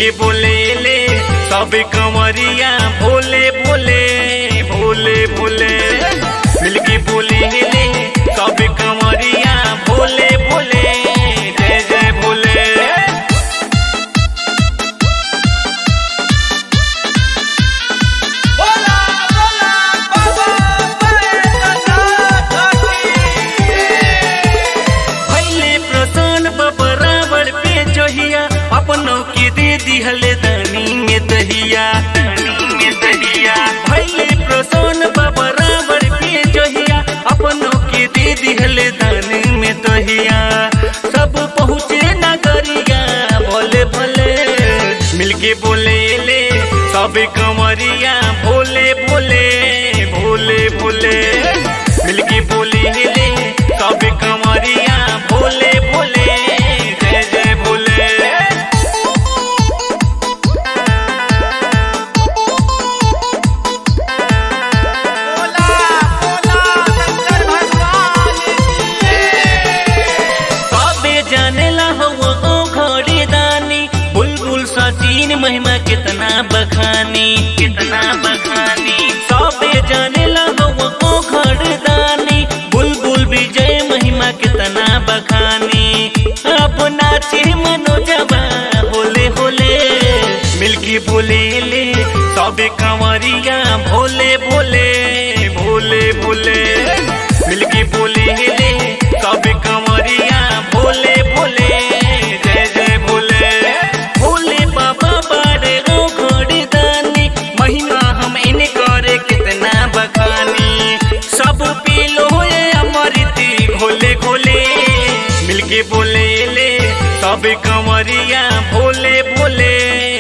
मिलके बोले ले सब कंवरिया भोले भोले भोले भोले मिलके बोले ले सब कंवरिया भोले भोले जय जय भोले बोला बोला बाबा बैद्यनाथ की भैले प्रसन्न बराबर पे जोहिया अपनों के दे दिहले दानी में दहिया दानी में दहिया भैले प्रसन्न बराबर पे जोहिया अपनों के दे दिहले दानी में दहिया सब पहुँचे नगरिया भोले भोले मिलके बोले ले सब कंवरिया भोले भोले भोले भोले मिलके बोले ले सब कंवरिया भोले भोले जय जय भोले बोला बोला शंकर भगवान की सबे जानेला हो ओ घड़ी दानी बुलबुल सचिन महिमा कितना बखानी कितना बखानी सबे जानेला हो ओ घड़ी दानी बुलबुल विजय महिमा कितना बखानी अब नाचे मनोजवा होले होले मिलके बोले ले सबे कंवरिया भोले भोले भोले भोले मिलके बोले ले सबे कंवरिया भोले भोले जय जय भोले भोले बाबा बारे ओ घोड़ी दानी महिमा हम इन करे कितना बखानी सब पीलो ये अमृति घोले घोले मिलके बोले ले सब कंवरिया भोले भोले